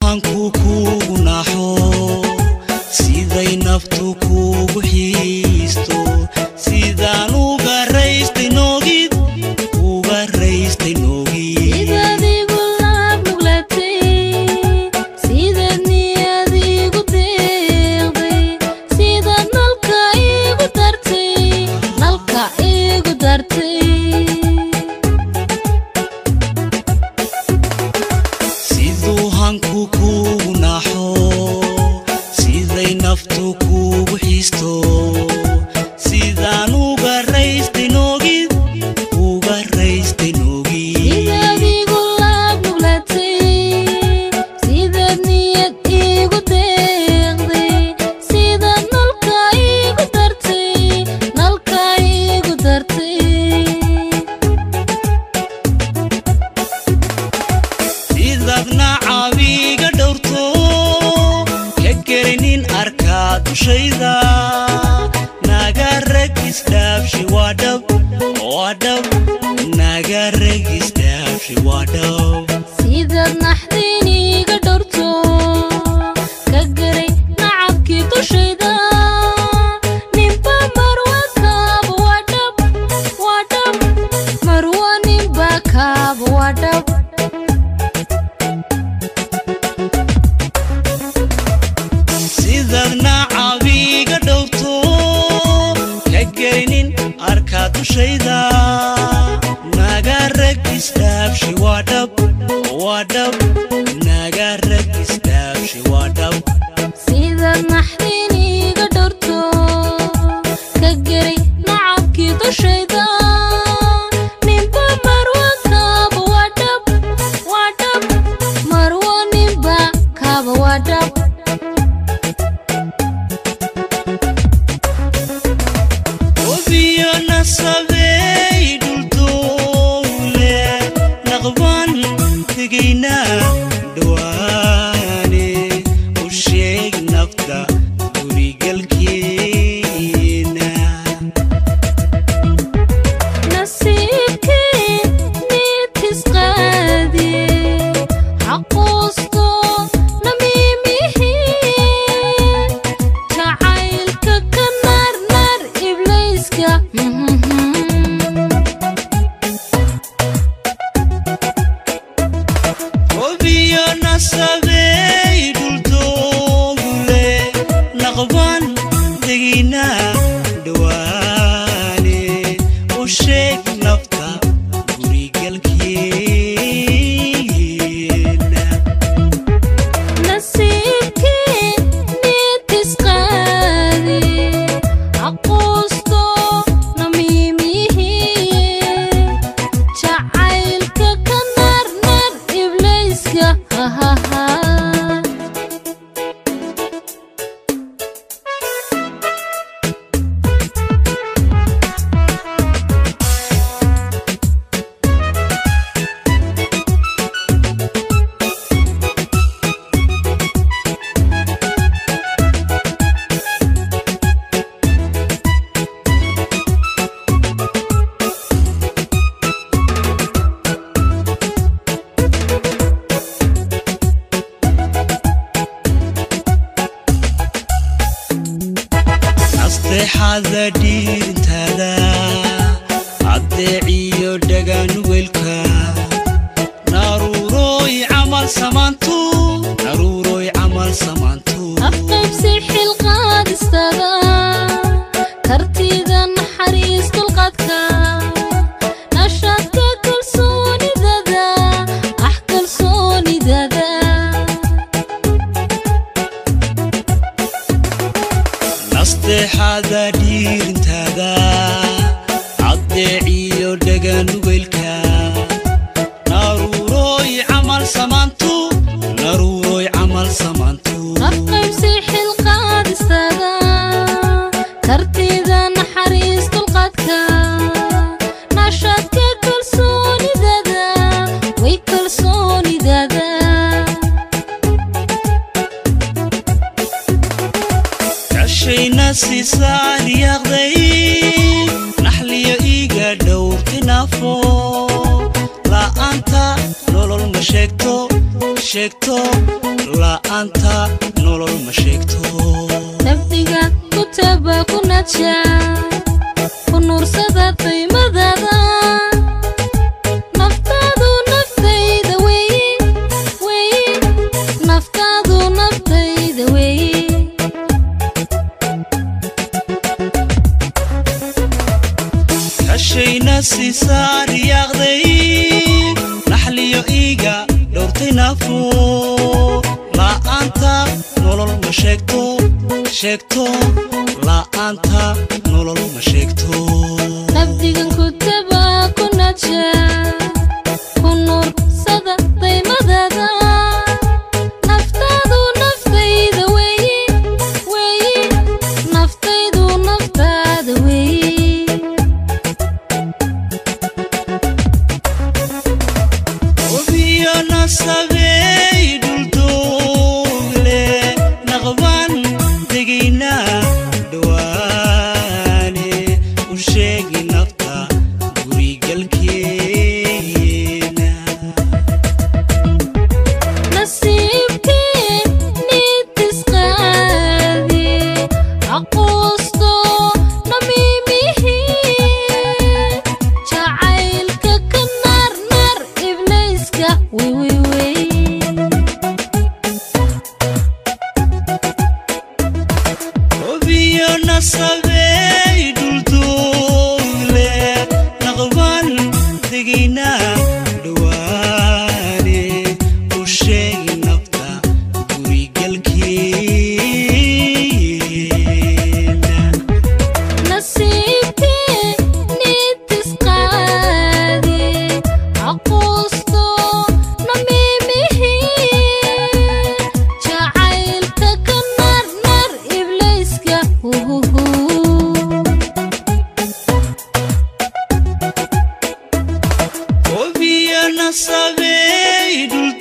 hanku kuugu naxo siday naftu kuugu xiisto sidaan uga raystay noogid uga raystay noogid sidaad igu laab nuglatay sidaad niyad igu deeqday sidaad nalka igu dartay nalka igu dartay siduu hanku kuugu naxo siday naftu kuugu xiisto sidaan uga raystay noogid uga raystay noogid sidaad igu laab nuglatay sidaad niyad igu deeqday sidaad nalka igu dartay nalka igu dartay sidaadna caabiga dhowrto ka gelinin arkaa dushayda naga ragisdhaabshi waa dhab waa dhab naga ragisdhaabshi waa dhab sidaad naxdin iga dhowrto ka garay nacabkii dushayda ninba marwa kaaba waa dhab waa dhab marwa ninba kaaba waa dhab sidaadna caabiga dhowrto ka gelinin arkaa dushayda naga ragisdhaabshi waa dhab waa dhab naga ragisdhaabshi waa dhab sidaad naxdin iga dhowrto ka garay nacabkii dushayda ninba marwa kaaba waa dhab waa dhab marwa ninba kaaba waa dhab wabiyo nasabey dhuldowle naqban tegayna dhawaane u sheeg nafta gurigalkeena nasiibkii niidkis qaadi xaquusto namiimihi jacaylka ka naarnaar iblayska wabiyo nasabey dhuldowle naqban tegayna dhawaane u sheeg nafta gurigalkeena nasiibkii niidkis qaadi xaquusto namiimihi jacaylka ka naarnaar iblayska hahaha nasteexada dhiirintaada addeeciyo dhaganugelka naruurooy camal samaantu naruurooy camal samaantu afqaybsi xilqaadistada kartida naxariis dulqadka nashaadka kalsoonidada ah kalsoonidada nasteexada dhiirintaada addeeciyo dhaganugelka naruurooy camal samaantu naruurooy camal samaantu afqaybsi xilqaadistada kartida naxariis dulqadka nashaadka kalsoonidada way kalsoonidada kashayna siisaan yaaqday naxliyo iiga dhowrtinaafo la'aanta nolol ma sheegto sheegto la'aanta nolol ma sheegto nafdiga ku taba ku naja ku nuursada qiimadaada naftaadu naftayda weeye weeye naftaadu naftayda weeye kashayna siisaa riyaaqday naxliyo iiga dhowrtay naafu la'aanta nolol ma sheegto sheegto la'aanta nolol ma sheegto nafdigan ku taba ku naja ku nuursada qiimadaada naftaadu naftayda weeye weeye naftaydu naftaada weeye obiyo nasabey dhuldoogle naqban degayna dhawaane u sheegi nafta gurigalkeena nasiibkii niidisqaadi aquusto namiimihii jacaylka ka naarnaar iblayska wiwiwey obiyo nasabey dhuldoogle naqban degayna dhawaane u sheegi nafta gurigalkeena nasiibkii niidisqaadi aquusto namiimihii jacaylka ka naarnaar iblayska huhuhu obiyo nasabey dhul